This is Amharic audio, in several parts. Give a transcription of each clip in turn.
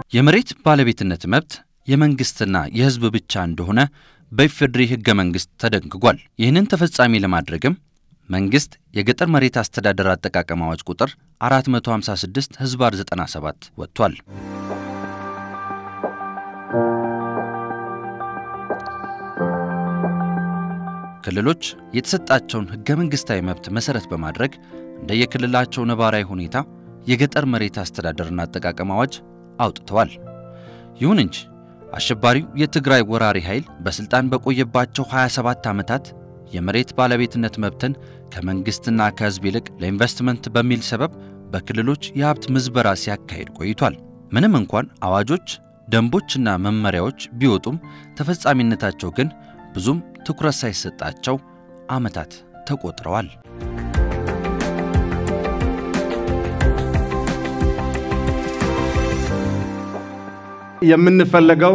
የመሬት ባለቤትነት መብት የመንግሥትና የሕዝብ ብቻ እንደሆነ በኢፌዴሪ ሕገ መንግሥት ተደንግጓል። ይህንን ተፈጻሚ ለማድረግም መንግሥት የገጠር መሬት አስተዳደር አጠቃቀም አዋጅ ቁጥር 456 ሕዝባር 97 ወጥቷል። ክልሎች የተሰጣቸውን ሕገ መንግሥታዊ መብት መሠረት በማድረግ እንደየክልላቸው ነባራዊ ሁኔታ የገጠር መሬት አስተዳደርና አጠቃቀም አዋጅ አውጥተዋል። ይሁን እንጂ አሸባሪው የትግራይ ወራሪ ኃይል በሥልጣን በቆየባቸው 27 ዓመታት የመሬት ባለቤትነት መብትን ከመንግሥትና ከሕዝብ ይልቅ ለኢንቨስትመንት በሚል ሰበብ በክልሎች የሀብት ምዝበራ ሲያካሄድ ቆይቷል። ምንም እንኳን አዋጆች፣ ደንቦችና መመሪያዎች ቢወጡም ተፈጻሚነታቸው ግን ብዙም ትኩረት ሳይሰጣቸው ዓመታት ተቆጥረዋል። የምንፈለገው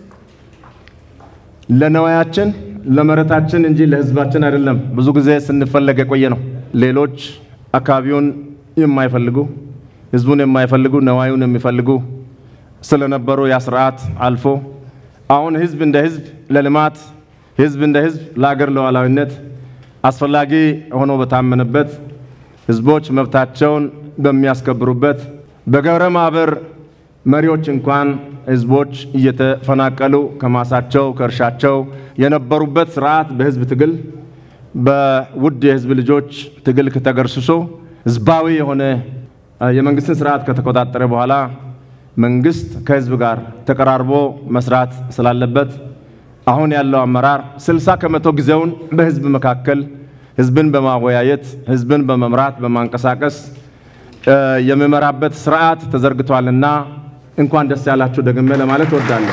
ለነዋያችን ለመሬታችን እንጂ ለሕዝባችን አይደለም። ብዙ ጊዜ ስንፈለግ የቆየ ነው። ሌሎች አካባቢውን የማይፈልጉ ሕዝቡን የማይፈልጉ ነዋዩን የሚፈልጉ ስለነበሩ ያ ስርዓት አልፎ አሁን ሕዝብ እንደ ሕዝብ ለልማት ሕዝብ እንደ ሕዝብ ለአገር ሉዓላዊነት አስፈላጊ ሆኖ በታመነበት ሕዝቦች መብታቸውን በሚያስከብሩበት በገብረ ማህበር መሪዎች እንኳን ህዝቦች እየተፈናቀሉ ከማሳቸው ከእርሻቸው የነበሩበት ስርዓት በህዝብ ትግል በውድ የህዝብ ልጆች ትግል ከተገርስሶ ህዝባዊ የሆነ የመንግስትን ስርዓት ከተቆጣጠረ በኋላ መንግስት ከህዝብ ጋር ተቀራርቦ መስራት ስላለበት አሁን ያለው አመራር ስልሳ ከመቶ ጊዜውን በህዝብ መካከል ህዝብን በማወያየት ህዝብን በመምራት በማንቀሳቀስ የሚመራበት ስርዓት ተዘርግቷልና እንኳን ደስ ያላችሁ ደግሜ ለማለት እወዳለሁ።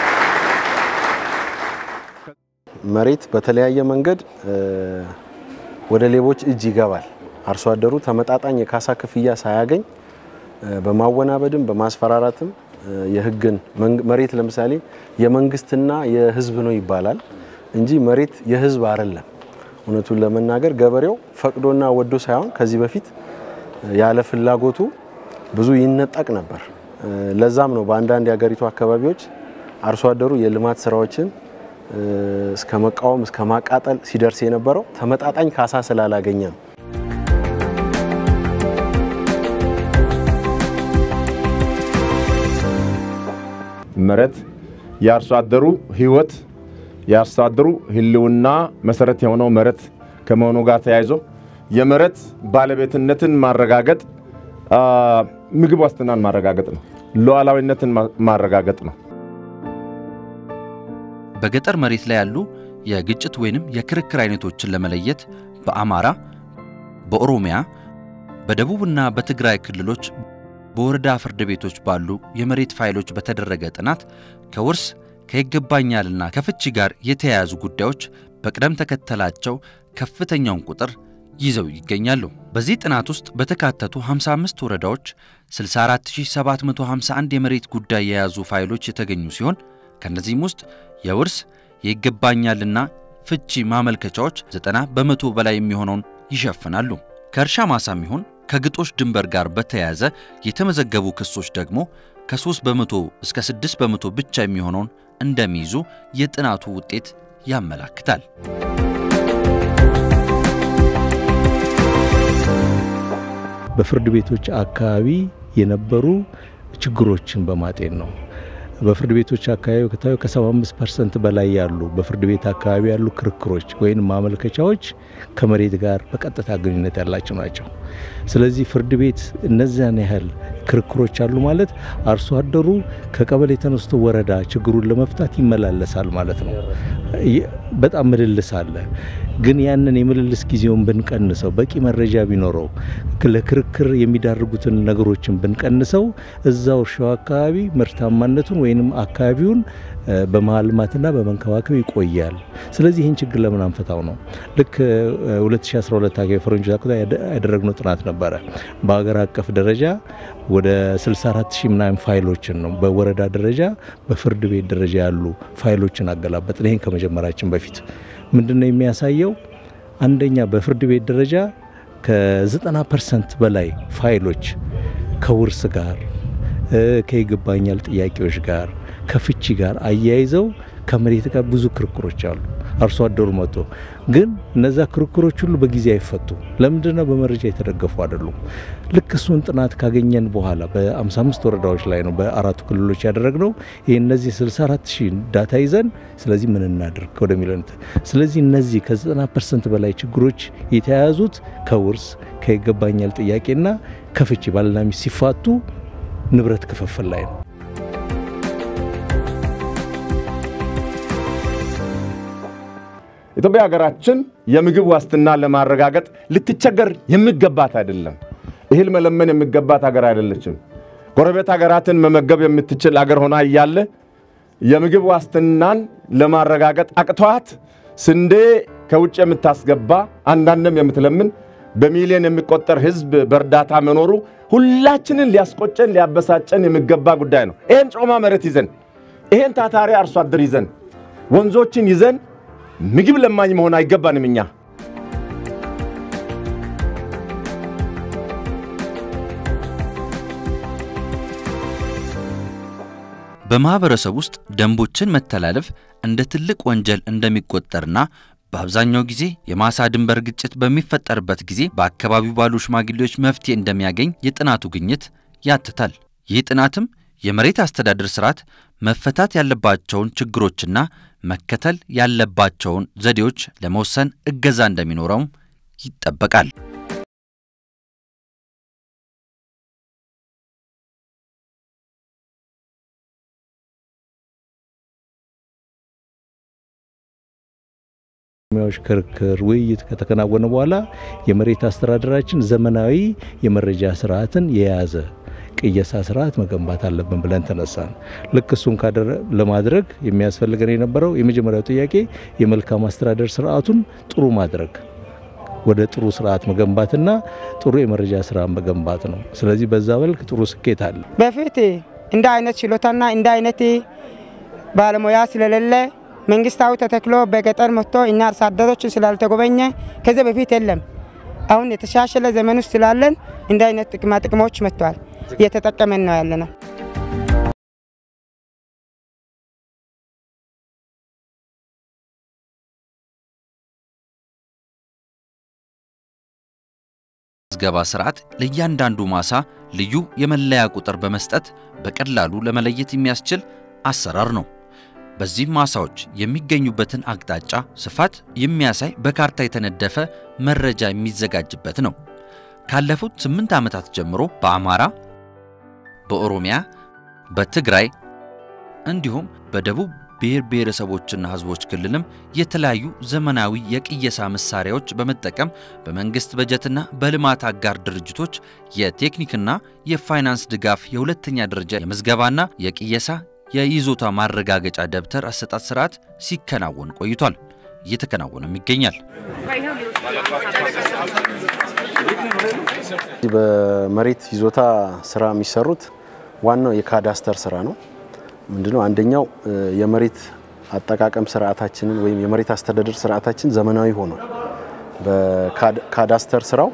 መሬት በተለያየ መንገድ ወደ ሌቦች እጅ ይገባል። አርሶ አደሩ ተመጣጣኝ የካሳ ክፍያ ሳያገኝ በማወናበድም በማስፈራራትም የህግን መሬት ለምሳሌ የመንግስትና የህዝብ ነው ይባላል እንጂ መሬት የህዝብ አይደለም። እውነቱን ለመናገር ገበሬው ፈቅዶና ወዶ ሳይሆን ከዚህ በፊት ያለ ፍላጎቱ ብዙ ይነጠቅ ነበር። ለዛም ነው በአንዳንድ የሀገሪቱ አካባቢዎች አርሶ አደሩ የልማት ስራዎችን እስከ መቃወም እስከ ማቃጠል ሲደርስ የነበረው ተመጣጣኝ ካሳ ስላላገኘ ነው። መሬት የአርሶ አደሩ ህይወት የአርሶ አደሩ ህልውና መሰረት የሆነው መሬት ከመሆኑ ጋር ተያይዞ የመሬት ባለቤትነትን ማረጋገጥ ምግብ ዋስትናን ማረጋገጥ ነው። ሉዓላዊነትን ማረጋገጥ ነው። በገጠር መሬት ላይ ያሉ የግጭት ወይንም የክርክር አይነቶችን ለመለየት በአማራ፣ በኦሮሚያ፣ በደቡብና በትግራይ ክልሎች በወረዳ ፍርድ ቤቶች ባሉ የመሬት ፋይሎች በተደረገ ጥናት ከውርስ ከይገባኛልና ከፍቺ ጋር የተያያዙ ጉዳዮች በቅደም ተከተላቸው ከፍተኛውን ቁጥር ይዘው ይገኛሉ። በዚህ ጥናት ውስጥ በተካተቱ 55 ወረዳዎች 64751 የመሬት ጉዳይ የያዙ ፋይሎች የተገኙ ሲሆን ከእነዚህም ውስጥ የውርስ የይገባኛልና ፍቺ ማመልከቻዎች 90 በመቶ በላይ የሚሆነውን ይሸፍናሉ። ከእርሻ ማሳም ይሁን ከግጦሽ ድንበር ጋር በተያያዘ የተመዘገቡ ክሶች ደግሞ ከ3 በመቶ እስከ 6 በመቶ ብቻ የሚሆነውን እንደሚይዙ የጥናቱ ውጤት ያመላክታል። በፍርድ ቤቶች አካባቢ የነበሩ ችግሮችን በማጤን ነው። በፍርድ ቤቶች አካባቢ ከታዩ ከ75 ፐርሰንት በላይ ያሉ በፍርድ ቤት አካባቢ ያሉ ክርክሮች ወይም ማመልከቻዎች ከመሬት ጋር በቀጥታ ግንኙነት ያላቸው ናቸው። ስለዚህ ፍርድ ቤት እነዚያን ያህል ክርክሮች አሉ ማለት አርሶ አደሩ ከቀበሌ ተነስቶ ወረዳ ችግሩን ለመፍታት ይመላለሳል ማለት ነው። በጣም ምልልስ አለ። ግን ያንን የምልልስ ጊዜውን ብንቀንሰው፣ በቂ መረጃ ቢኖረው፣ ለክርክር የሚዳርጉትን ነገሮችን ብንቀንሰው እዛው እርሻው አካባቢ ምርታማነቱን ወይንም አካባቢውን በማልማትና በመንከባከብ ይቆያል። ስለዚህ ይህን ችግር ለምን አንፈታው ነው። ልክ 2012 አካባቢ ፈረንጆች አቆጣጠር ያደረግነው ጥናት ነበረ። በሀገር አቀፍ ደረጃ ወደ 64 ሺህ ምናምን ፋይሎችን ነው በወረዳ ደረጃ በፍርድ ቤት ደረጃ ያሉ ፋይሎችን አገላበጥን። ይህን ከመጀመራችን በፊት ምንድን ነው የሚያሳየው? አንደኛ በፍርድ ቤት ደረጃ ከ90 ፐርሰንት በላይ ፋይሎች ከውርስ ጋር ከይገባኛል ጥያቄዎች ጋር ከፍቺ ጋር አያይዘው ከመሬት ጋር ብዙ ክርክሮች አሉ። አርሶ አደሩ መጥቶ ግን እነዛ ክርክሮች ሁሉ በጊዜ አይፈቱ። ለምንድነው? በመረጃ የተደገፉ አይደሉም። ልክ እሱን ጥናት ካገኘን በኋላ በ55 ወረዳዎች ላይ ነው በአራቱ ክልሎች ያደረግነው ይህ እነዚህ 64 ሺህ ዳታ ይዘን ስለዚህ ምን እናድርግ ወደሚለው ስለዚህ እነዚህ ከ90 ፐርሰንት በላይ ችግሮች የተያያዙት ከውርስ ከይገባኛል ጥያቄና ከፍቺ ባልና ሚስት ሲፋቱ ንብረት ክፍፍል ላይ ነው። ኢትዮጵያ ሀገራችን የምግብ ዋስትና ለማረጋገጥ ልትቸገር የሚገባት አይደለም። እህል መለመን የሚገባት ሀገር አይደለችም። ጎረቤት ሀገራትን መመገብ የምትችል አገር ሆና እያለ የምግብ ዋስትናን ለማረጋገጥ አቅቷት ስንዴ ከውጭ የምታስገባ አንዳንድም የምትለምን በሚሊዮን የሚቆጠር ሕዝብ በእርዳታ መኖሩ ሁላችንን ሊያስቆጨን ሊያበሳጨን የሚገባ ጉዳይ ነው። ይህን ጮማ መሬት ይዘን ይህን ታታሪ አርሶ አደር ይዘን ወንዞችን ይዘን ምግብ ለማኝ መሆን አይገባንም። እኛ በማህበረሰብ ውስጥ ደንቦችን መተላለፍ እንደ ትልቅ ወንጀል እንደሚቆጠርና በአብዛኛው ጊዜ የማሳ ድንበር ግጭት በሚፈጠርበት ጊዜ በአካባቢው ባሉ ሽማግሌዎች መፍትሄ እንደሚያገኝ የጥናቱ ግኝት ያትታል። ይህ ጥናትም የመሬት አስተዳደር ስርዓት መፈታት ያለባቸውን ችግሮችና መከተል ያለባቸውን ዘዴዎች ለመወሰን እገዛ እንደሚኖረውም ይጠበቃል። ሚያዎች ክርክር፣ ውይይት ከተከናወነ በኋላ የመሬት አስተዳደራችን ዘመናዊ የመረጃ ስርዓትን የያዘ ቅየሳ ስርዓት መገንባት አለብን ብለን ተነሳን። ልክ እሱን ለማድረግ የሚያስፈልገን የነበረው የመጀመሪያው ጥያቄ የመልካም አስተዳደር ስርዓቱን ጥሩ ማድረግ ወደ ጥሩ ስርዓት መገንባትና ጥሩ የመረጃ ስራ መገንባት ነው። ስለዚህ በዛ መልክ ጥሩ ስኬት አለ። በፊት እንደ አይነት ችሎታና እንደ አይነት ባለሙያ ስለሌለ መንግስታዊ ተተክሎ በገጠር መጥቶ እኛ አርሶ አደሮችን ስላልተጎበኘ ከዚህ በፊት የለም። አሁን የተሻሸለ ዘመን ውስጥ ስላለን እንደ አይነት ጥቅማ ጥቅሞች መጥተዋል። እየተጠቀመን ነው ያለ ነው። ምዝገባ ስርዓት ለእያንዳንዱ ማሳ ልዩ የመለያ ቁጥር በመስጠት በቀላሉ ለመለየት የሚያስችል አሰራር ነው። በዚህም ማሳዎች የሚገኙበትን አቅጣጫ ስፋት የሚያሳይ በካርታ የተነደፈ መረጃ የሚዘጋጅበት ነው። ካለፉት ስምንት ዓመታት ጀምሮ በአማራ፣ በኦሮሚያ፣ በትግራይ እንዲሁም በደቡብ ብሔር ብሔረሰቦችና ሕዝቦች ክልልም የተለያዩ ዘመናዊ የቅየሳ መሳሪያዎች በመጠቀም በመንግስት በጀትና በልማት አጋር ድርጅቶች የቴክኒክና የፋይናንስ ድጋፍ የሁለተኛ ደረጃ የምዝገባና የቅየሳ የይዞታ ማረጋገጫ ደብተር አሰጣጥ ስርዓት ሲከናወን ቆይቷል። እየተከናወነም ይገኛል። በመሬት ይዞታ ስራ የሚሰሩት ዋናው የካዳስተር ስራ ነው። ምንድነው? አንደኛው የመሬት አጠቃቀም ስርዓታችንን ወይም የመሬት አስተዳደር ስርዓታችን ዘመናዊ ሆኗል። በካዳስተር ስራው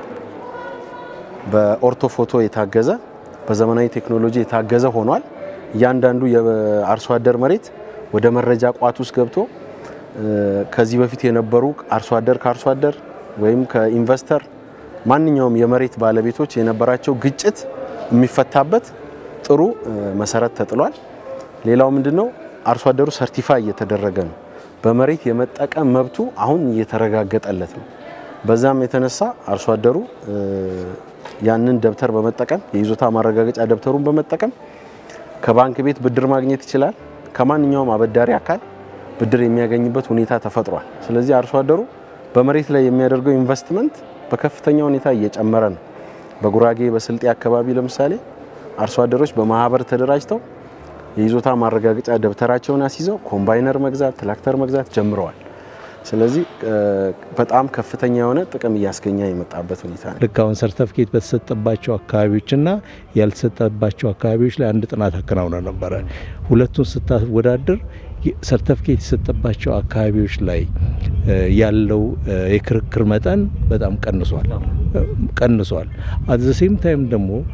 በኦርቶፎቶ የታገዘ በዘመናዊ ቴክኖሎጂ የታገዘ ሆኗል። እያንዳንዱ የአርሶ አደር መሬት ወደ መረጃ ቋት ውስጥ ገብቶ ከዚህ በፊት የነበሩ አርሶ አደር ከአርሶ አደር ወይም ከኢንቨስተር ማንኛውም የመሬት ባለቤቶች የነበራቸው ግጭት የሚፈታበት ጥሩ መሰረት ተጥሏል። ሌላው ምንድነው? አርሶ አደሩ ሰርቲፋይ እየተደረገ ነው። በመሬት የመጠቀም መብቱ አሁን እየተረጋገጠለት ነው። በዛም የተነሳ አርሶ አደሩ ያንን ደብተር በመጠቀም የይዞታ ማረጋገጫ ደብተሩን በመጠቀም ከባንክ ቤት ብድር ማግኘት ይችላል። ከማንኛውም አበዳሪ አካል ብድር የሚያገኝበት ሁኔታ ተፈጥሯል። ስለዚህ አርሶ አደሩ በመሬት ላይ የሚያደርገው ኢንቨስትመንት በከፍተኛ ሁኔታ እየጨመረ ነው። በጉራጌ በስልጤ አካባቢ ለምሳሌ አርሶ አደሮች በማህበር ተደራጅተው የይዞታ ማረጋገጫ ደብተራቸውን አስይዘው ኮምባይነር መግዛት፣ ትራክተር መግዛት ጀምረዋል። ስለዚህ በጣም ከፍተኛ የሆነ ጥቅም እያስገኘ የመጣበት ሁኔታ ነው። ልክ አሁን ሰርተፍኬት በተሰጠባቸው አካባቢዎችና ያልተሰጠባቸው አካባቢዎች ላይ አንድ ጥናት አከናውነ ነበረ። ሁለቱን ስታወዳድር ሰርተፍኬት የተሰጠባቸው አካባቢዎች ላይ ያለው የክርክር መጠን በጣም ቀንሷል ቀንሷል። አት ዘ ሴም ታይም ደግሞ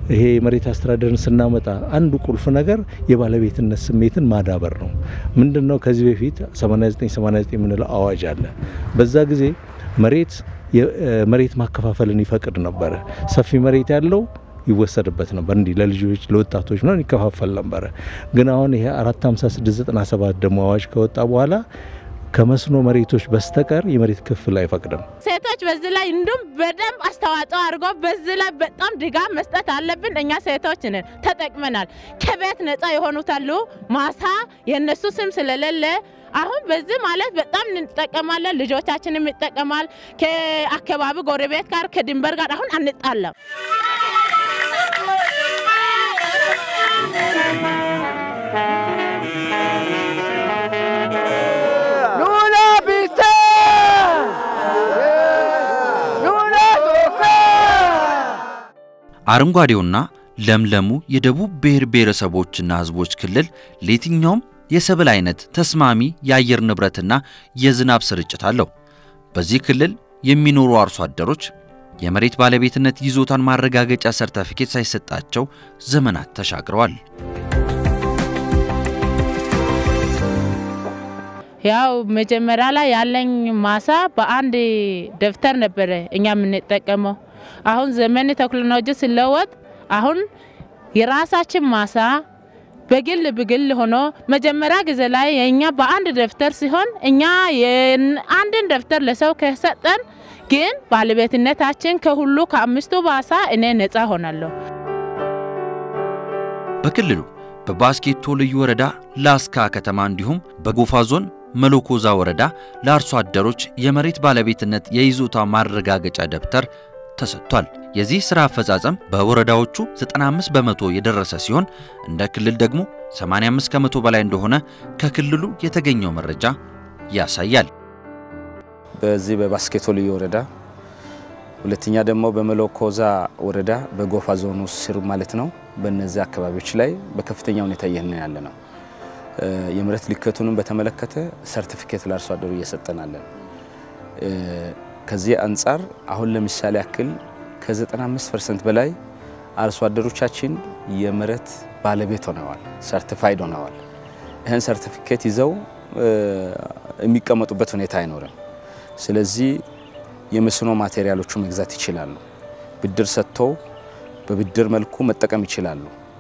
ይሄ የመሬት አስተዳደርን ስናመጣ አንዱ ቁልፍ ነገር የባለቤትነት ስሜትን ማዳበር ነው። ምንድን ነው? ከዚህ በፊት 8989 የምንለው አዋጅ አለ። በዛ ጊዜ መሬት መሬት ማከፋፈልን ይፈቅድ ነበረ። ሰፊ መሬት ያለው ይወሰድበት ነበር። እንዲህ ለልጆች ለወጣቶች ምናምን ይከፋፈል ነበረ። ግን አሁን ይሄ 45697 ደግሞ አዋጅ ከወጣ በኋላ ከመስኖ መሬቶች በስተቀር የመሬት ክፍል አይፈቅድም። ሴቶች በዚህ ላይ እንዲሁም በደንብ አስተዋጽኦ አድርጎ በዚህ ላይ በጣም ድጋፍ መስጠት አለብን። እኛ ሴቶች ነን ተጠቅመናል። ከቤት ነጻ የሆኑት አሉ። ማሳ የእነሱ ስም ስለሌለ አሁን በዚህ ማለት በጣም እንጠቀማለን። ልጆቻችንም ይጠቀማል። ከአካባቢ ጎረቤት ጋር ከድንበር ጋር አሁን አንጣለም። አረንጓዴውና ለምለሙ የደቡብ ብሔር ብሔረሰቦችና ሕዝቦች ክልል ለየትኛውም የሰብል አይነት ተስማሚ የአየር ንብረትና የዝናብ ስርጭት አለው። በዚህ ክልል የሚኖሩ አርሶ አደሮች የመሬት ባለቤትነት ይዞታን ማረጋገጫ ሰርተፊኬት ሳይሰጣቸው ዘመናት ተሻግረዋል። ያው መጀመሪያ ላይ ያለኝ ማሳ በአንድ ደብተር ነበረ እኛ የምንጠቀመው። አሁን ዘመን ቴክኖሎጂ ሲለወጥ አሁን የራሳችን ማሳ በግል በግል ሆኖ መጀመሪያ ጊዜ ላይ የእኛ በአንድ ደብተር ሲሆን እኛ አንድን ደብተር ለሰው ከሰጠን ግን ባለቤትነታችን ከሁሉ ከአምስቱ ማሳ እኔ ነጻ ሆናለሁ። በክልሉ በባስኬቶ ልዩ ወረዳ ላስካ ከተማ እንዲሁም በጎፋ ዞን መሎኮዛ ወረዳ ለአርሶ አደሮች የመሬት ባለቤትነት የይዞታ ማረጋገጫ ደብተር ተሰጥቷል። የዚህ ሥራ አፈጻጸም በወረዳዎቹ 95 በመቶ የደረሰ ሲሆን እንደ ክልል ደግሞ 85 ከመቶ በላይ እንደሆነ ከክልሉ የተገኘው መረጃ ያሳያል። በዚህ በባስኬቶ ልዩ ወረዳ ሁለተኛ ደግሞ በመሎኮዛ ወረዳ በጎፋ ዞን ውስጥ ስር ማለት ነው። በእነዚህ አካባቢዎች ላይ በከፍተኛ ሁኔታ እየህን ያለ ነው። የመሬት ልኬቱንም በተመለከተ ሰርቲፊኬት ለአርሶ አደሩ እየሰጠናለን። ከዚህ አንጻር አሁን ለምሳሌ ያክል ከ95 ፐርሰንት በላይ አርሶ አደሮቻችን የመሬት ባለቤት ሆነዋል፣ ሰርቲፋይድ ሆነዋል። ይህን ሰርቲፊኬት ይዘው የሚቀመጡበት ሁኔታ አይኖርም። ስለዚህ የመስኖ ማቴሪያሎቹ መግዛት ይችላሉ። ብድር ሰጥተው በብድር መልኩ መጠቀም ይችላሉ።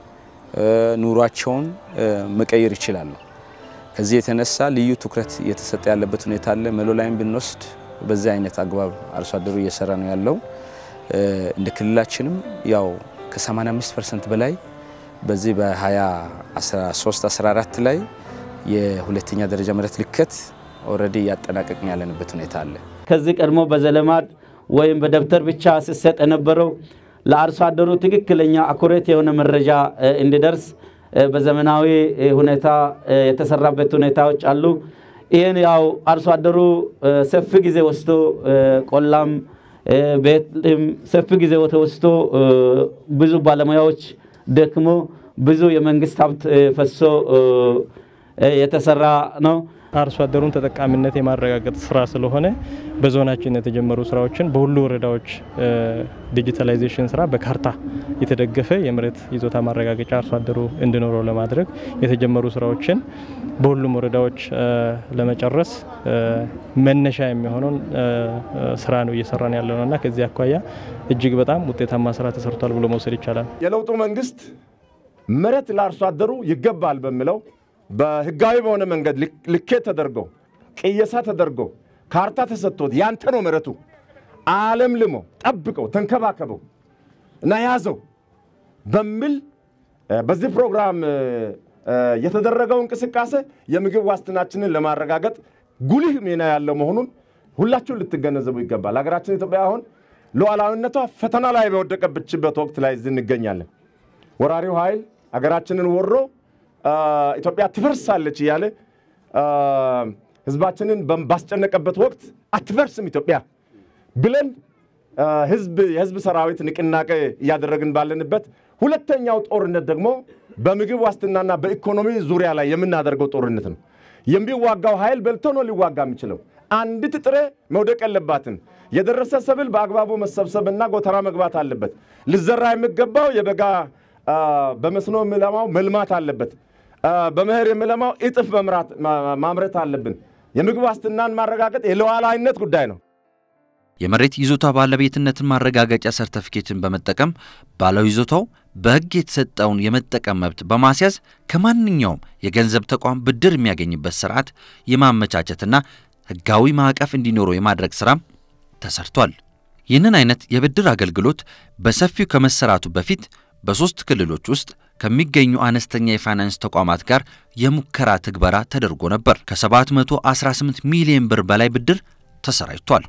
ኑሯቸውን መቀየር ይችላሉ። ከዚህ የተነሳ ልዩ ትኩረት እየተሰጠ ያለበት ሁኔታ አለ። መሎ ላይም ብንወስድ በዚህ አይነት አግባብ አርሶ አደሩ እየሰራ ነው ያለው። እንደ ክልላችንም ያው ከ85 ፐርሰንት በላይ በዚህ በ2013 14 ላይ የሁለተኛ ደረጃ መሬት ልኬት ኦልሬዲ እያጠናቀቅን ያለንበት ሁኔታ አለ። ከዚህ ቀድሞ በዘለማድ ወይም በደብተር ብቻ ሲሰጥ የነበረው ለአርሶ አደሩ ትክክለኛ አኩሬት የሆነ መረጃ እንዲደርስ በዘመናዊ ሁኔታ የተሰራበት ሁኔታዎች አሉ። ይህን ያው አርሶ አደሩ ሰፊ ጊዜ ወስዶ ቆላም ቤትም ሰፊ ጊዜ ወስዶ ብዙ ባለሙያዎች ደክሞ ብዙ የመንግስት ሀብት ፈሶ የተሰራ ነው። አርሶ አደሩን ተጠቃሚነት የማረጋገጥ ስራ ስለሆነ በዞናችን የተጀመሩ ስራዎችን በሁሉ ወረዳዎች ዲጂታላይዜሽን ስራ በካርታ የተደገፈ የመሬት ይዞታ ማረጋገጫ አርሶ አደሩ እንዲኖረው ለማድረግ የተጀመሩ ስራዎችን በሁሉም ወረዳዎች ለመጨረስ መነሻ የሚሆነውን ስራ ነው እየሰራን ያለው እና ከዚህ አኳያ እጅግ በጣም ውጤታማ ስራ ተሰርቷል ብሎ መውሰድ ይቻላል። የለውጡ መንግስት መሬት ለአርሶ አደሩ ይገባል በሚለው በህጋዊ በሆነ መንገድ ልኬት ተደርጎ ቅየሳ ተደርጎ ካርታ ተሰጥቶት ያንተ ነው መሬቱ አለም ልሞ ጠብቀው ተንከባከበው እና ያዘው በሚል በዚህ ፕሮግራም የተደረገው እንቅስቃሴ የምግብ ዋስትናችንን ለማረጋገጥ ጉልህ ሚና ያለው መሆኑን ሁላችሁን ልትገነዘቡ ይገባል። ሀገራችን ኢትዮጵያ አሁን ሉዓላዊነቷ ፈተና ላይ በወደቀችበት ወቅት ላይ እዚህ እንገኛለን። ወራሪው ኃይል ሀገራችንን ወሮ ኢትዮጵያ ትፈርሳለች እያለ ህዝባችንን ባስጨነቀበት ወቅት አትፈርስም ኢትዮጵያ ብለን ህዝብ የህዝብ ሰራዊት ንቅናቄ እያደረግን ባለንበት ሁለተኛው ጦርነት ደግሞ በምግብ ዋስትናና በኢኮኖሚ ዙሪያ ላይ የምናደርገው ጦርነት ነው። የሚዋጋው ኃይል በልቶ ነው ሊዋጋ የሚችለው። አንዲት ጥሬ መውደቅ የለባትም። የደረሰ ሰብል በአግባቡ መሰብሰብና ጎተራ መግባት አለበት። ሊዘራ የሚገባው የበጋ በመስኖ የሚለማው መልማት አለበት። በመኸር የሚለማው እጥፍ ማምረት አለብን። የምግብ ዋስትናን ማረጋገጥ የሉዓላዊነት ጉዳይ ነው። የመሬት ይዞታ ባለቤትነትን ማረጋገጫ ሰርተፊኬትን በመጠቀም ባለው ይዞታው በሕግ የተሰጠውን የመጠቀም መብት በማስያዝ ከማንኛውም የገንዘብ ተቋም ብድር የሚያገኝበት ስርዓት የማመቻቸትና ሕጋዊ ማዕቀፍ እንዲኖረው የማድረግ ሥራም ተሰርቷል። ይህንን አይነት የብድር አገልግሎት በሰፊው ከመሰራቱ በፊት በሦስት ክልሎች ውስጥ ከሚገኙ አነስተኛ የፋይናንስ ተቋማት ጋር የሙከራ ትግበራ ተደርጎ ነበር። ከ718 ሚሊዮን ብር በላይ ብድር ተሰራጭቷል።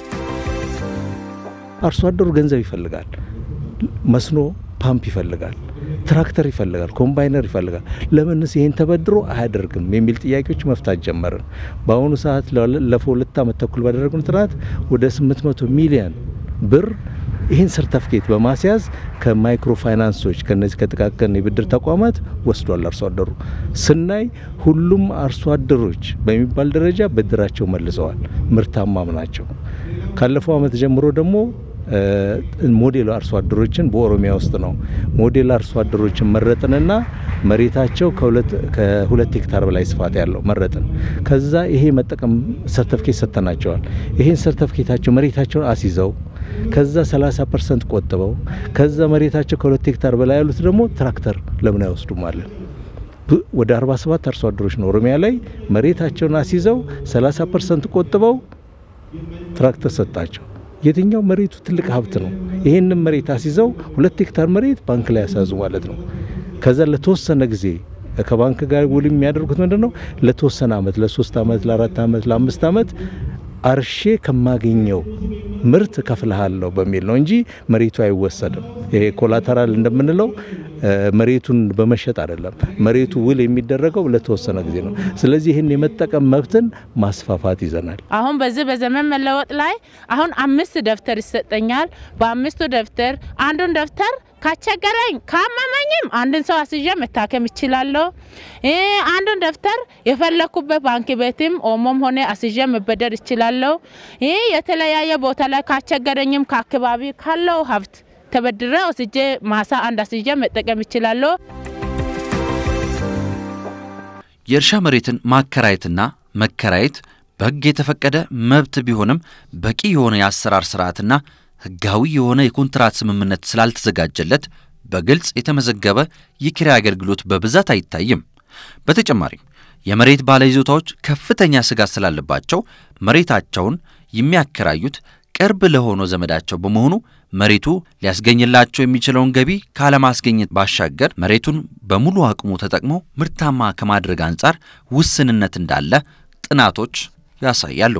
አርሶ አደሩ ገንዘብ ይፈልጋል። መስኖ ፓምፕ ይፈልጋል፣ ትራክተር ይፈልጋል፣ ኮምባይነር ይፈልጋል። ለምንስ ይህን ተበድሮ አያደርግም የሚል ጥያቄዎች መፍታት ጀመርን። በአሁኑ ሰዓት ለፈ ሁለት ዓመት ተኩል ባደረግነው ጥናት ወደ 800 ሚሊዮን ብር ይህን ሰርተፍኬት በማስያዝ ከማይክሮ ፋይናንሶች ከነዚህ ከጥቃቅን የብድር ተቋማት ወስዷል። አርሶ አደሩ ስናይ ሁሉም አርሶ አደሮች በሚባል ደረጃ ብድራቸው መልሰዋል፣ ምርታማም ናቸው። ካለፈው ዓመት ጀምሮ ደግሞ ሞዴል አርሶ አደሮችን በኦሮሚያ ውስጥ ነው ሞዴል አርሶ አደሮችን መረጥንና መሬታቸው ከሁለት ሄክታር በላይ ስፋት ያለው መረጥን። ከዛ ይሄ መጠቀም ሰርተፍኬት ሰጥተናቸዋል። ይሄን ሰርተፍኬታቸው መሬታቸውን አስይዘው ከዛ 30 ፐርሰንት ቆጥበው ከዛ መሬታቸው ከሁለት ሄክታር በላይ ያሉት ደግሞ ትራክተር ለምን አይወስዱም አለን። ወደ 47 አርሶ አደሮች ነው ኦሮሚያ ላይ መሬታቸውን አስይዘው 30 ፐርሰንት ቆጥበው ትራክተር ሰጣቸው። የትኛው መሬቱ ትልቅ ሀብት ነው። ይህንን መሬት አስይዘው ሁለት ሄክታር መሬት ባንክ ላይ ያሳዙ ማለት ነው። ከዛ ለተወሰነ ጊዜ ከባንክ ጋር ውል የሚያደርጉት ምንድን ነው? ለተወሰነ አመት፣ ለሶስት አመት፣ ለአራት አመት፣ ለአምስት አመት አርሼ ከማገኘው ምርት ከፍልሃለሁ በሚል ነው እንጂ መሬቱ አይወሰድም። ይሄ ኮላተራል እንደምንለው መሬቱን በመሸጥ አይደለም። መሬቱ ውል የሚደረገው ለተወሰነ ጊዜ ነው። ስለዚህ ይህን የመጠቀም መብትን ማስፋፋት ይዘናል። አሁን በዚህ በዘመን መለወጥ ላይ አሁን አምስት ደብተር ይሰጠኛል። በአምስቱ ደብተር አንዱን ደብተር ካስቸገረኝ ካመመኝም አንድን ሰው አስይዤ መታከም ይችላለሁ። አንዱን ደብተር የፈለኩበት ባንክ ቤትም ኦሞም ሆነ አስይዤ መበደር ይችላለሁ። ይህ የተለያየ ቦታ ላይ ካስቸገረኝም ከአካባቢ ካለው ሀብት ተበድረ ወስጄ ማሳ አንድ አስይዤ መጠቀም ይችላለሁ። የእርሻ መሬትን ማከራየትና መከራየት በሕግ የተፈቀደ መብት ቢሆንም በቂ የሆነ የአሰራር ስርዓትና ሕጋዊ የሆነ የኮንትራት ስምምነት ስላልተዘጋጀለት በግልጽ የተመዘገበ የኪራይ አገልግሎት በብዛት አይታይም። በተጨማሪም የመሬት ባለይዞታዎች ከፍተኛ ስጋት ስላለባቸው መሬታቸውን የሚያከራዩት ቅርብ ለሆነው ዘመዳቸው በመሆኑ መሬቱ ሊያስገኝላቸው የሚችለውን ገቢ ካለማስገኘት ባሻገር መሬቱን በሙሉ አቅሙ ተጠቅሞ ምርታማ ከማድረግ አንጻር ውስንነት እንዳለ ጥናቶች ያሳያሉ።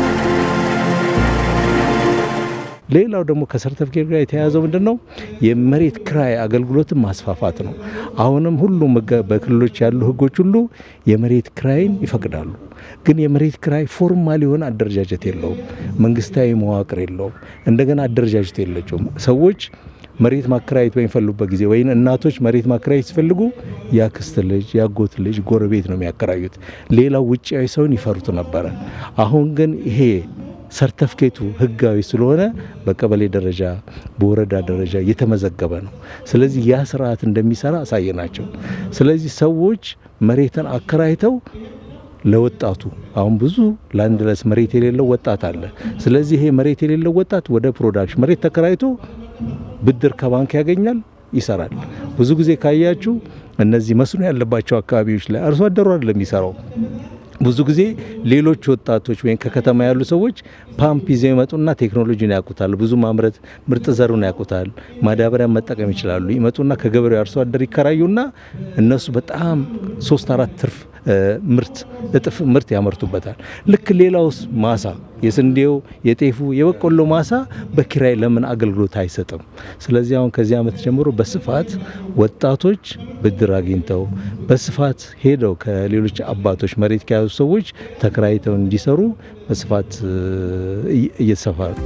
ሌላው ደግሞ ከሰርተፍኬት ጋር የተያያዘው ምንድን ነው? የመሬት ክራይ አገልግሎትን ማስፋፋት ነው። አሁንም ሁሉም በክልሎች ያሉ ህጎች ሁሉ የመሬት ክራይን ይፈቅዳሉ። ግን የመሬት ክራይ ፎርማል የሆነ አደረጃጀት የለውም። መንግስታዊ መዋቅር የለውም። እንደገና አደረጃጀት የለችውም። ሰዎች መሬት ማከራየት በሚፈልጉበት ጊዜ ወይም እናቶች መሬት ማከራየት ሲፈልጉ የአክስት ልጅ፣ የአጎት ልጅ፣ ጎረቤት ነው የሚያከራዩት። ሌላው ውጭያዊ ሰውን ይፈሩት ነበረ። አሁን ግን ይሄ ሰርተፍኬቱ ህጋዊ ስለሆነ በቀበሌ ደረጃ በወረዳ ደረጃ የተመዘገበ ነው። ስለዚህ ያ ስርዓት እንደሚሰራ አሳየናቸው። ስለዚህ ሰዎች መሬትን አከራይተው ለወጣቱ አሁን ብዙ ላንድ ለስ መሬት የሌለው ወጣት አለ። ስለዚህ ይሄ መሬት የሌለው ወጣት ወደ ፕሮዳክሽን መሬት ተከራይቶ ብድር ከባንክ ያገኛል፣ ይሰራል። ብዙ ጊዜ ካያችሁ እነዚህ መስኖ ያለባቸው አካባቢዎች ላይ አርሶ አደሩ አይደለም የሚሰራው ብዙ ጊዜ ሌሎች ወጣቶች ወይም ከከተማ ያሉ ሰዎች ፓምፕ ይዘው ይመጡና ቴክኖሎጂን ያውቁታል፣ ብዙ ማምረት ምርጥ ዘሩን ያውቁታል፣ ማዳበሪያ መጠቀም ይችላሉ። ይመጡና ከገበሬው አርሶ አደር ይከራዩና እነሱ በጣም ሶስት አራት ትርፍ ምርት እጥፍ ምርት ያመርቱበታል። ልክ ሌላውስ ማሳ የስንዴው፣ የጤፉ፣ የበቆሎ ማሳ በኪራይ ለምን አገልግሎት አይሰጥም? ስለዚህ አሁን ከዚህ ዓመት ጀምሮ በስፋት ወጣቶች ብድር አግኝተው በስፋት ሄደው ከሌሎች አባቶች መሬት ከያዙ ሰዎች ተከራይተው እንዲሰሩ በስፋት እየተሰፋ ነው።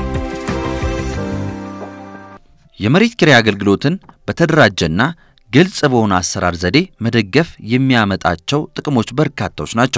የመሬት ኪራይ አገልግሎትን በተደራጀና ግልጽ በሆነ አሰራር ዘዴ መደገፍ የሚያመጣቸው ጥቅሞች በርካታዎች ናቸው።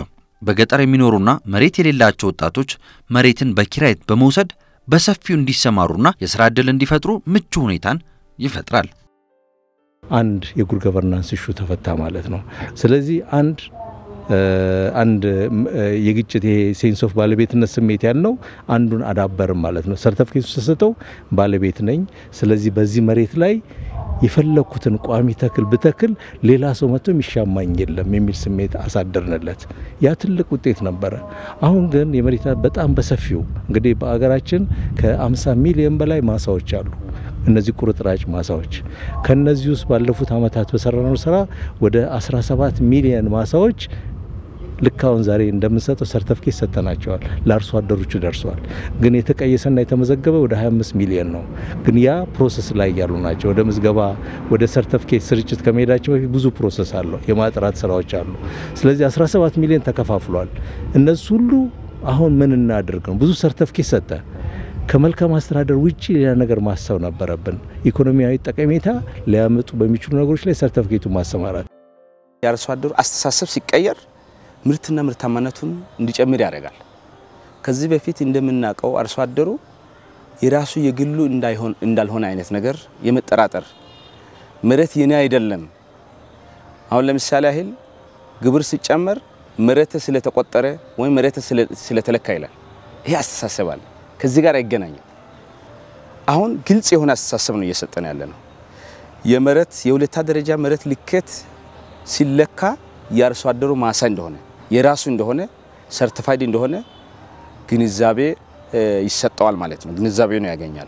በገጠር የሚኖሩና መሬት የሌላቸው ወጣቶች መሬትን በኪራይ በመውሰድ በሰፊው እንዲሰማሩና የሥራ ዕድል እንዲፈጥሩ ምቹ ሁኔታን ይፈጥራል። አንድ የጉድ ገቨርናንስ እሹ ተፈታ ማለት ነው። ስለዚህ አንድ አንድ የግጭት ይሄ ሴንስ ኦፍ ባለቤትነት ስሜት ያልነው አንዱን አዳበርም ማለት ነው። ሰርተፍኬቱ ተሰጠው ባለቤት ነኝ፣ ስለዚህ በዚህ መሬት ላይ የፈለኩትን ቋሚ ተክል ብተክል ሌላ ሰው መጥቶ የሚሻማኝ የለም የሚል ስሜት አሳደርንለት። ያ ትልቅ ውጤት ነበረ። አሁን ግን የመሬት በጣም በሰፊው እንግዲህ በአገራችን ከ50 ሚሊዮን በላይ ማሳዎች አሉ። እነዚህ ቁርጥራጭ ማሳዎች ከነዚህ ውስጥ ባለፉት ዓመታት በሰራነው ስራ ወደ 17 ሚሊዮን ማሳዎች ልክ አሁን ዛሬ እንደምንሰጠው ሰርተፍኬት ሰጥተናቸዋል። ለአርሶ አደሮቹ ደርሰዋል። ግን የተቀየሰና የተመዘገበ ወደ 25 ሚሊዮን ነው። ግን ያ ፕሮሰስ ላይ ያሉ ናቸው። ወደ ምዝገባ ወደ ሰርተፍኬት ስርጭት ከመሄዳቸው በፊት ብዙ ፕሮሰስ አለው። የማጥራት ስራዎች አሉ። ስለዚህ 17 ሚሊዮን ተከፋፍሏል። እነሱ ሁሉ አሁን ምን እናድርግ ነው። ብዙ ሰርተፍኬት ሰጠ። ከመልካም አስተዳደር ውጭ ሌላ ነገር ማሰብ ነበረብን። ኢኮኖሚያዊ ጠቀሜታ ሊያመጡ በሚችሉ ነገሮች ላይ ሰርተፍኬቱ ማሰማራት የአርሶ አደሩ አስተሳሰብ ሲቀየር ምርትና ምርታማነቱን እንዲጨምር ያደርጋል። ከዚህ በፊት እንደምናውቀው አርሶ አደሩ የራሱ የግሉ እንዳይሆን እንዳልሆነ አይነት ነገር የመጠራጠር መሬት የኔ አይደለም። አሁን ለምሳሌ ያህል ግብር ሲጨመር መሬት ስለተቆጠረ ወይም መሬት ስለተለካ ይላል። ይሄ አስተሳሰብ አለ። ከዚህ ጋር አይገናኝም። አሁን ግልጽ የሆነ አስተሳሰብ ነው እየሰጠን ያለ ነው። የመሬት የሁለታ ደረጃ መሬት ልኬት ሲለካ የአርሶ አደሩ ማሳ እንደሆነ የራሱ እንደሆነ ሰርቲፋይድ እንደሆነ ግንዛቤ ይሰጠዋል ማለት ነው። ግንዛቤ ነው ያገኛል።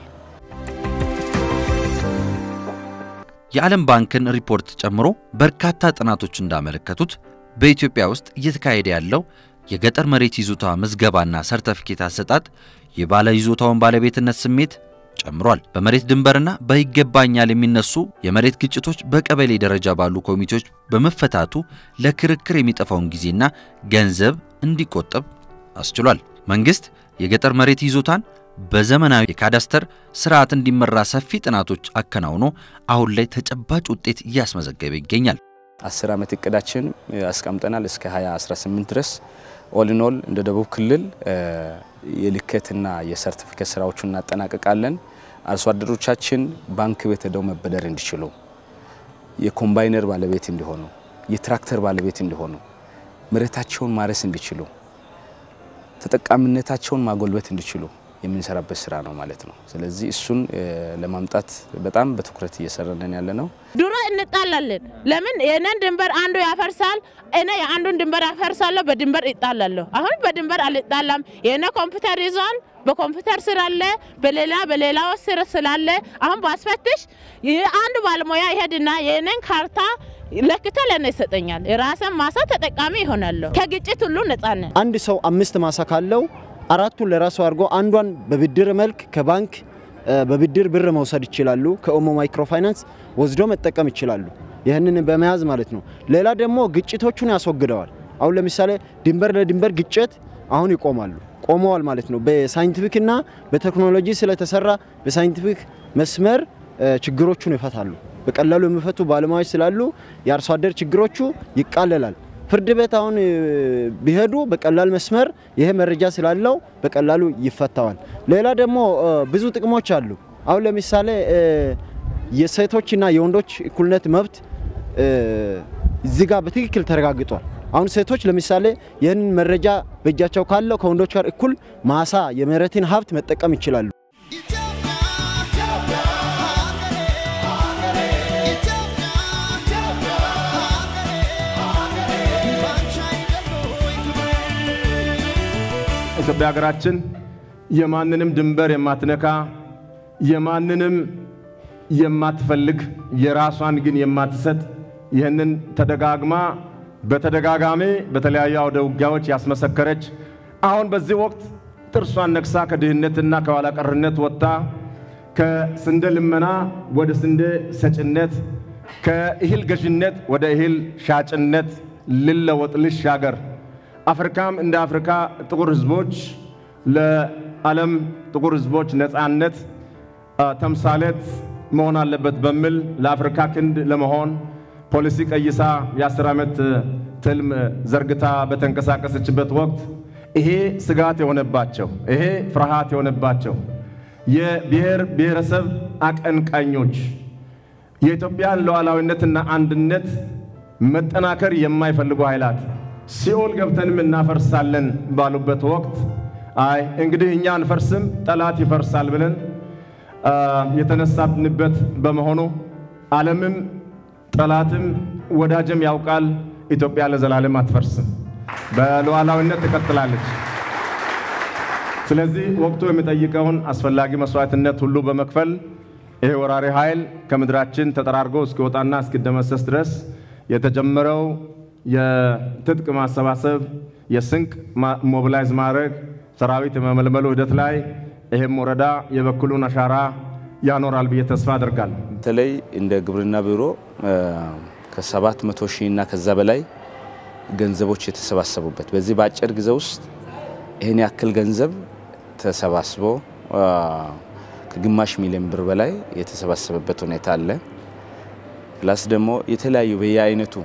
የዓለም ባንክን ሪፖርት ጨምሮ በርካታ ጥናቶች እንዳመለከቱት በኢትዮጵያ ውስጥ እየተካሄደ ያለው የገጠር መሬት ይዞታ ምዝገባና ሰርተፊኬት አሰጣጥ የባለ ይዞታውን ባለቤትነት ስሜት ጨምሯል። በመሬት ድንበርና በይገባኛል የሚነሱ የመሬት ግጭቶች በቀበሌ ደረጃ ባሉ ኮሚቴዎች በመፈታቱ ለክርክር የሚጠፋውን ጊዜና ገንዘብ እንዲቆጠብ አስችሏል። መንግሥት የገጠር መሬት ይዞታን በዘመናዊ የካዳስተር ስርዓት እንዲመራ ሰፊ ጥናቶች አከናውኖ አሁን ላይ ተጨባጭ ውጤት እያስመዘገበ ይገኛል። አስር ዓመት እቅዳችን አስቀምጠናል እስከ 2018 ድረስ ኦልኖል እንደ ደቡብ ክልል የልኬትና የሰርቲፊኬት ስራዎቹን እናጠናቀቃለን። አርሶ አደሮቻችን ባንክ ቤት ሄደው መበደር እንዲችሉ፣ የኮምባይነር ባለቤት እንዲሆኑ፣ የትራክተር ባለቤት እንዲሆኑ፣ መሬታቸውን ማረስ እንዲችሉ፣ ተጠቃሚነታቸውን ማጎልበት እንዲችሉ የምንሰራበት ስራ ነው ማለት ነው። ስለዚህ እሱን ለማምጣት በጣም በትኩረት እየሰራን ያለ ነው። ድሮ እንጣላለን። ለምን የእኔን ድንበር አንዱ ያፈርሳል፣ እኔ የአንዱን ድንበር ያፈርሳለሁ፣ በድንበር ይጣላለሁ። አሁን በድንበር አልጣላም። የእኔ ኮምፒውተር ይዟል፣ በኮምፒውተር ስር አለ፣ በሌላ በሌላው ስር ስላለ አሁን ባስፈትሽ አንዱ ባለሙያ ይሄድና የእኔን ካርታ ለክቶ ለእኔ ይሰጠኛል። የራሰን ማሳ ተጠቃሚ ይሆናለሁ። ከግጭት ሁሉ ነጻ ነን። አንድ ሰው አምስት ማሳ ካለው አራቱን ለራሱ አድርጎ አንዷን በብድር መልክ ከባንክ በብድር ብር መውሰድ ይችላሉ። ከኦሞ ማይክሮ ፋይናንስ ወስዶ መጠቀም ይችላሉ። ይህንን በመያዝ ማለት ነው። ሌላ ደግሞ ግጭቶቹን ያስወግደዋል። አሁን ለምሳሌ ድንበር ለድንበር ግጭት አሁን ይቆማሉ፣ ቆመዋል ማለት ነው። በሳይንቲፊክና በቴክኖሎጂ ስለተሰራ በሳይንቲፊክ መስመር ችግሮቹን ይፈታሉ። በቀላሉ የሚፈቱ ባለሙያዎች ስላሉ የአርሶ አደር ችግሮቹ ይቃለላል። ፍርድ ቤት አሁን ቢሄዱ በቀላል መስመር ይሄ መረጃ ስላለው በቀላሉ ይፈታዋል። ሌላ ደግሞ ብዙ ጥቅሞች አሉ። አሁን ለምሳሌ የሴቶችና የወንዶች እኩልነት መብት እዚህ ጋር በትክክል ተረጋግጧል። አሁን ሴቶች ለምሳሌ ይህንን መረጃ በእጃቸው ካለው ከወንዶች ጋር እኩል ማሳ የመሬትን ሀብት መጠቀም ይችላሉ። ኢትዮጵያ ሀገራችን የማንንም ድንበር የማትነካ የማንንም የማትፈልግ የራሷን ግን የማትሰጥ ይህንን ተደጋግማ በተደጋጋሚ በተለያዩ አውደ ውጊያዎች ያስመሰከረች አሁን በዚህ ወቅት ጥርሷን ነክሳ ከድህነትና ከኋላ ቀርነት ወጥታ ከስንዴ ልመና ወደ ስንዴ ሰጭነት ከእህል ገዥነት ወደ እህል ሻጭነት ልለወጥ ልሻገር አፍሪካም እንደ አፍሪካ ጥቁር ህዝቦች ለዓለም ጥቁር ህዝቦች ነፃነት ተምሳሌት መሆን አለበት በሚል ለአፍሪካ ክንድ ለመሆን ፖሊሲ ቀይሳ የአስር ዓመት ትልም ዘርግታ በተንቀሳቀሰችበት ወቅት ይሄ ስጋት የሆነባቸው ይሄ ፍርሃት የሆነባቸው የብሔር ብሔረሰብ አቀንቃኞች የኢትዮጵያን ሉዓላዊነትና አንድነት መጠናከር የማይፈልጉ ኃይላት ሲኦል ገብተንም እናፈርሳለን ባሉበት ወቅት አይ እንግዲህ እኛ አንፈርስም፣ ጠላት ይፈርሳል ብለን የተነሳንበት በመሆኑ ዓለምም ጠላትም ወዳጅም ያውቃል፣ ኢትዮጵያ ለዘላለም አትፈርስም፣ በሉዓላዊነት ትቀጥላለች። ስለዚህ ወቅቱ የሚጠይቀውን አስፈላጊ መስዋዕትነት ሁሉ በመክፈል ይሄ ወራሪ ኃይል ከምድራችን ተጠራርጎ እስኪወጣና እስኪደመሰስ ድረስ የተጀመረው የትጥቅ ማሰባሰብ፣ የስንቅ ሞቢላይዝ ማድረግ፣ ሰራዊት የመመልመሉ ሂደት ላይ ይህም ወረዳ የበኩሉን አሻራ ያኖራል ብዬ ተስፋ አደርጋለሁ። በተለይ እንደ ግብርና ቢሮ ከሰባት መቶ ሺህ እና ከዛ በላይ ገንዘቦች የተሰባሰቡበት በዚህ በአጭር ጊዜ ውስጥ ይህን ያክል ገንዘብ ተሰባስቦ ከግማሽ ሚሊዮን ብር በላይ የተሰባሰበበት ሁኔታ አለ። ፕላስ ደግሞ የተለያዩ በየአይነቱ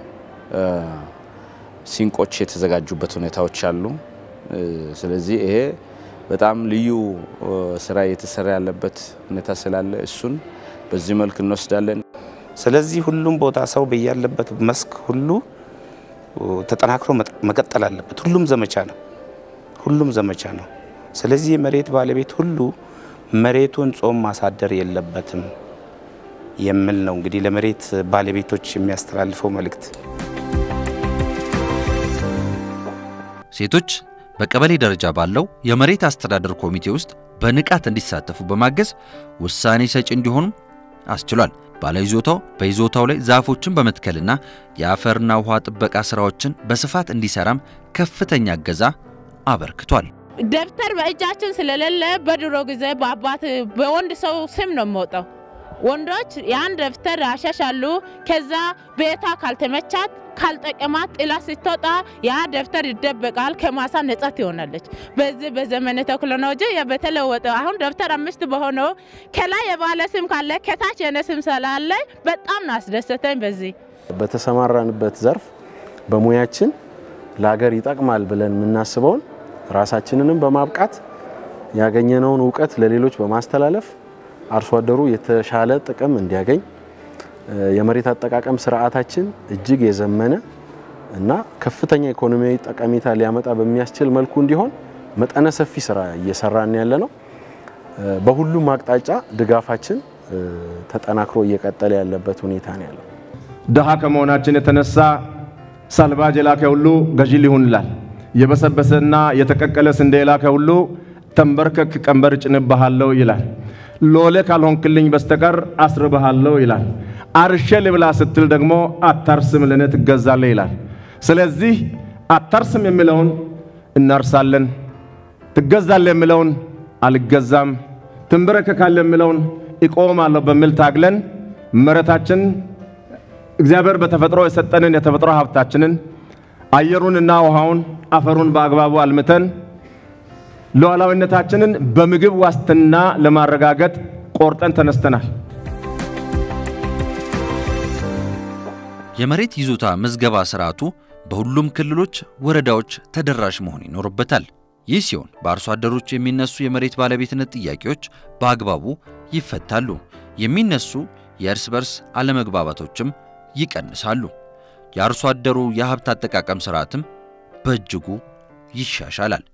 ሲንቆች የተዘጋጁበት ሁኔታዎች አሉ። ስለዚህ ይሄ በጣም ልዩ ስራ እየተሰራ ያለበት ሁኔታ ስላለ እሱን በዚህ መልክ እንወስዳለን። ስለዚህ ሁሉም ቦታ ሰው በያለበት መስክ ሁሉ ተጠናክሮ መቀጠል አለበት። ሁሉም ዘመቻ ነው። ሁሉም ዘመቻ ነው። ስለዚህ የመሬት ባለቤት ሁሉ መሬቱን ጾም ማሳደር የለበትም የሚል ነው እንግዲህ ለመሬት ባለቤቶች የሚያስተላልፈው መልእክት። ሴቶች በቀበሌ ደረጃ ባለው የመሬት አስተዳደር ኮሚቴ ውስጥ በንቃት እንዲሳተፉ በማገዝ ውሳኔ ሰጪ እንዲሆኑ አስችሏል። ባለይዞታው በይዞታው ላይ ዛፎችን በመትከልና የአፈርና ውሃ ጥበቃ ስራዎችን በስፋት እንዲሰራም ከፍተኛ እገዛ አበርክቷል። ደብተር በእጃችን ስለሌለ በድሮ ጊዜ በአባት በወንድ ሰው ስም ነው የሚወጣው። ወንዶች ያን ደብተር ያሸሻሉ። ከዛ ቤቷ ካልተመቻት ካልጠቀማት ጥላ ስትወጣ ያ ደብተር ይደበቃል፣ ከማሳ ነጻ ትሆናለች። በዚህ በዘመነ ቴክኖሎጂ በተለወጠ አሁን ደብተር አምስት በሆነው ከላይ የባለ ስም ካለ ከታች የነ ስም ስላለ በጣም ነው አስደሰተኝ። በዚህ በተሰማራንበት ዘርፍ በሙያችን ለሀገር ይጠቅማል ብለን የምናስበውን ራሳችንንም በማብቃት ያገኘነውን እውቀት ለሌሎች በማስተላለፍ አርሶ አደሩ የተሻለ ጥቅም እንዲያገኝ የመሬት አጠቃቀም ስርዓታችን እጅግ የዘመነ እና ከፍተኛ ኢኮኖሚያዊ ጠቀሜታ ሊያመጣ በሚያስችል መልኩ እንዲሆን መጠነ ሰፊ ስራ እየሰራን ያለ ነው። በሁሉም አቅጣጫ ድጋፋችን ተጠናክሮ እየቀጠለ ያለበት ሁኔታ ነው ያለው። ድሃ ከመሆናችን የተነሳ ሳልባጅ የላከ ሁሉ ገዢ ሊሆን ይላል። የበሰበሰና የተቀቀለ ስንዴ የላከ ሁሉ ተንበርከክ ቀንበር እጭንብሃለሁ ይላል። ሎሌ ካልሆንክልኝ በስተቀር አስርብሃለሁ ይላል። አርሼ ልብላ ስትል ደግሞ አታርስም ለእኔ ትገዛለህ ይላል። ስለዚህ አታርስም የሚለውን እናርሳለን፣ ትገዛለህ የሚለውን አልገዛም፣ ትንበረከካለህ የሚለውን እቆማለሁ በሚል ታግለን መሬታችን እግዚአብሔር በተፈጥሮ የሰጠንን የተፈጥሮ ሀብታችንን አየሩንና ውሃውን አፈሩን በአግባቡ አልምተን ሉዓላዊነታችንን በምግብ ዋስትና ለማረጋገጥ ቆርጠን ተነስተናል። የመሬት ይዞታ ምዝገባ ስርዓቱ በሁሉም ክልሎች፣ ወረዳዎች ተደራሽ መሆን ይኖርበታል። ይህ ሲሆን በአርሶ አደሮች የሚነሱ የመሬት ባለቤትነት ጥያቄዎች በአግባቡ ይፈታሉ። የሚነሱ የእርስ በርስ አለመግባባቶችም ይቀንሳሉ። የአርሶ አደሩ የሀብት አጠቃቀም ስርዓትም በእጅጉ ይሻሻላል።